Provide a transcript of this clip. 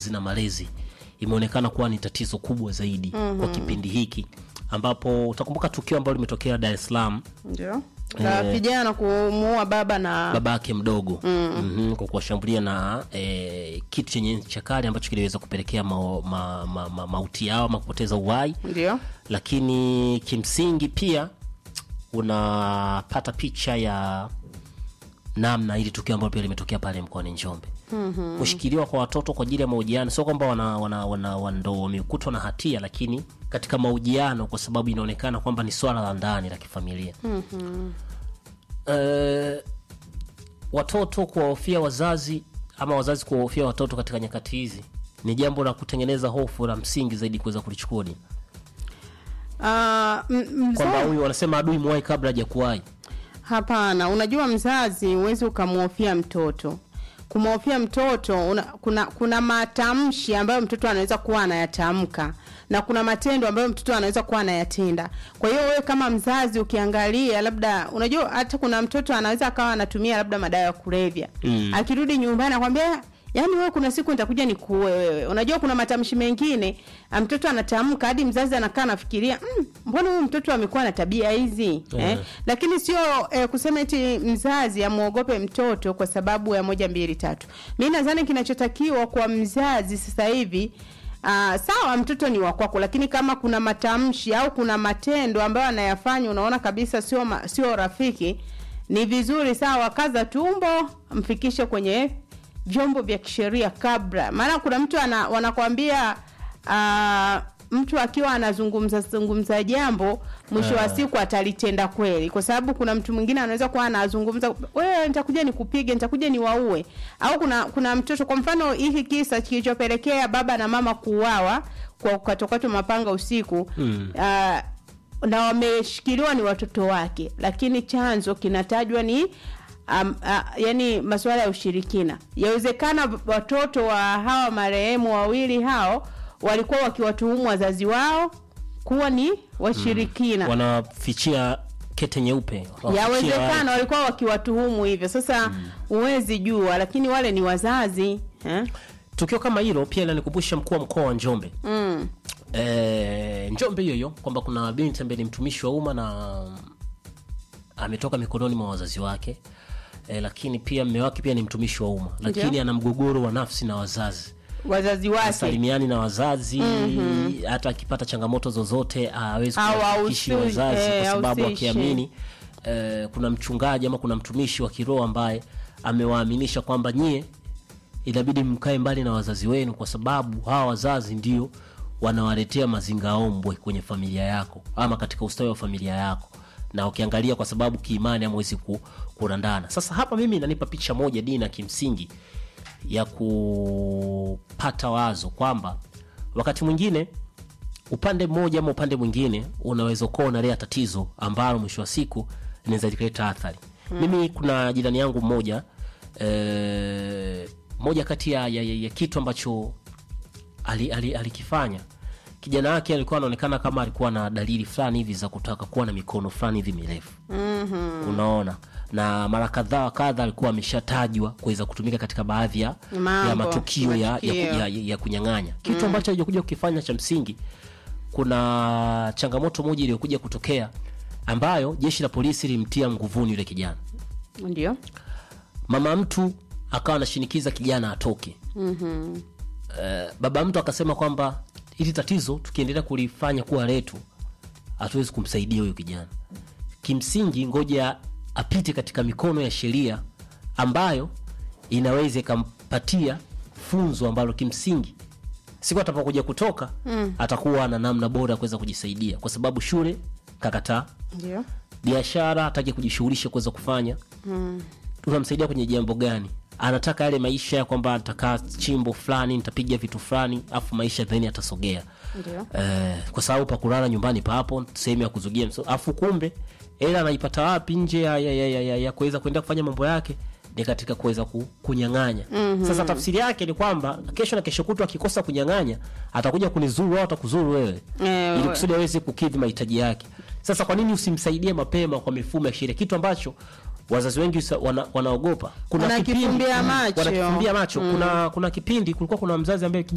na malezi imeonekana kuwa ni tatizo kubwa zaidi kwa kipindi hiki ambapo utakumbuka tukio ambalo limetokea Dar es Salaam ndio la vijana kumuua baba na baba yake mdogo mm. kwa kuwashambulia na e, kitu chenye ncha kali ambacho kiliweza kupelekea mao- ma, ma, ma, mauti yao ama kupoteza uhai ndio lakini kimsingi pia unapata picha ya namna ili tukio ambalo pia limetokea pale mkoani Njombe. mm-hmm. kushikiliwa kwa watoto kwa ajili ya mahojiano, sio kwamba wana, wana, wana, wana ndo wamekutwa na hatia, lakini katika mahojiano, kwa sababu inaonekana kwamba ni swala la ndani la kifamilia. mm-hmm. eh, watoto kuwahofia wazazi ama wazazi kuwahofia watoto katika nyakati hizi ni jambo la kutengeneza hofu la msingi zaidi kuweza kulichukua dini Ah, m- mza- kwamba huyu wanasema adui mwai kabla hajakuwai. Hapana, unajua mzazi huwezi ukamhofia mtoto. Kumhofia mtoto una, kuna kuna matamshi ambayo mtoto anaweza kuwa anayatamka na kuna matendo ambayo mtoto anaweza kuwa anayatenda. Kwa hiyo wewe kama mzazi ukiangalia, labda unajua, hata kuna mtoto anaweza akawa anatumia labda madawa ya kulevya Mm. akirudi nyumbani akwambia yaani wewe kuna siku nitakuja nikuue wewe. Unajua kuna matamshi mengine ah, mtoto anatamka hadi mzazi anakaa anafikiria mm, mbona huyu mtoto amekuwa na tabia hizi Eh. eh? Lakini sio eh, kusema eti mzazi amuogope mtoto kwa sababu ya moja mbili tatu. Mi nadhani kinachotakiwa kwa mzazi sasa hivi Uh, sawa mtoto ni wa kwako, lakini kama kuna matamshi au kuna matendo ambayo anayafanya unaona kabisa sio ma, sio rafiki, ni vizuri sawa, kaza tumbo, mfikishe kwenye vyombo vya kisheria kabla, maana kuna mtu ana, wanakwambia uh, mtu akiwa anazungumza zungumza jambo mwisho wa Ah. siku atalitenda kweli, kwa sababu kuna mtu mwingine anaweza kuwa anazungumza, wewe nitakuja nikupige, nitakuja niwaue. Au kuna kuna mtoto, kwa mfano hiki kisa kilichopelekea baba na mama kuuawa kwa kukatwakatwa mapanga usiku Mm. ah, na wameshikiliwa ni watoto wake, lakini chanzo kinatajwa ni um, uh, yani masuala ya ushirikina. Yawezekana watoto wa hawa marehemu wawili hao walikuwa wakiwatuhumu wazazi wao kuwa ni washirikina Wanafichia kete nyeupe, Wanafichia- yawezekana walikuwa wakiwatuhumu hivyo. Sasa huwezi jua, lakini wale ni wazazi eh? Tukio kama hilo pia linanikumbusha mkuu wa mkoa wa Njombe mm. e, Njombe hiyo hiyo kwamba kuna binti ambaye ni mtumishi wa umma na ametoka mikononi mwa wazazi wake e, lakini pia mme wake pia ni mtumishi wa umma, lakini Ndio. ana mgogoro wa nafsi na wazazi wazazi wake salimiani na wazazi hata akipata changamoto zozote hawezi Au kuwafikishi hausi- wazazi eh, kwa sababu hausishi. akiamini eh, kuna mchungaji ama kuna mtumishi wa kiroho ambaye amewaaminisha kwamba nyie inabidi mkae mbali na wazazi wenu kwa sababu hawa wazazi ndio wanawaletea mazingaombwe kwenye familia yako ama katika ustawi wa familia yako na ukiangalia kwa sababu kiimani hamwezi ku, kurandana sasa hapa mimi inanipa picha moja dina kimsingi ya kupata wazo kwamba wakati mwingine upande mmoja ama upande mwingine unaweza kuwa unalea tatizo ambalo mwisho wa siku linaweza likaleta athari mimi kuna jirani yangu mmoja eh, moja kati ya, ya, ya, ya kitu ambacho alikifanya ali, alikifanya kijana wake alikuwa anaonekana kama alikuwa na dalili fulani hivi za kutaka kuwa na mikono fulani hivi mirefu mm-hmm. unaona na mara kadhaa wa kadha alikuwa ameshatajwa kuweza kutumika katika baadhi ya, Mambo, ya matukio ya, ya, matukio. ya, ya, ya kunyang'anya kitu ambacho alichokuja kukifanya cha msingi kuna changamoto moja iliyokuja kutokea ambayo jeshi la polisi lilimtia nguvuni yule kijana ndio mama mtu akawa anashinikiza kijana atoke mm-hmm. Eh, baba mtu akasema kwamba hili tatizo tukiendelea kulifanya kuwa letu hatuwezi kumsaidia huyu kijana kimsingi ngoja apite katika mikono ya sheria ambayo inaweza ikampatia funzo ambalo kimsingi siku atapokuja kutoka mm. atakuwa na namna bora ya kuweza kujisaidia kwa sababu shule kakataa ndio biashara hataki kujishughulisha kuweza kufanya mm. unamsaidia kwenye jambo gani anataka yale maisha ya kwamba nitakaa chimbo fulani nitapiga vitu fulani afu maisha then atasogea ndio eh, kwa sababu pa kulala nyumbani papo sehemu ya kuzugia mso- afu kumbe ela anaipata wapi nje ya, ya, ya, ya, ya, ya kuweza kuenda kufanya mambo yake ni katika kuweza ku, kunyang'anya mm-hmm. sasa tafsiri yake ni kwamba kesho na kesho kutwa akikosa kunyang'anya atakuja kunizuru au atakuzuru wewe Eh, ili we- kusudi aweze kukidhi mahitaji yake sasa kwa nini usimsaidie mapema kwa mifumo ya sheria kitu ambacho wazazi wengi usa- wana, wanaogopa kuna Wanakifumbia kipindi- macho. wanakifumbia macho kuna kuna kipindi kulikuwa kuna mzazi ambaye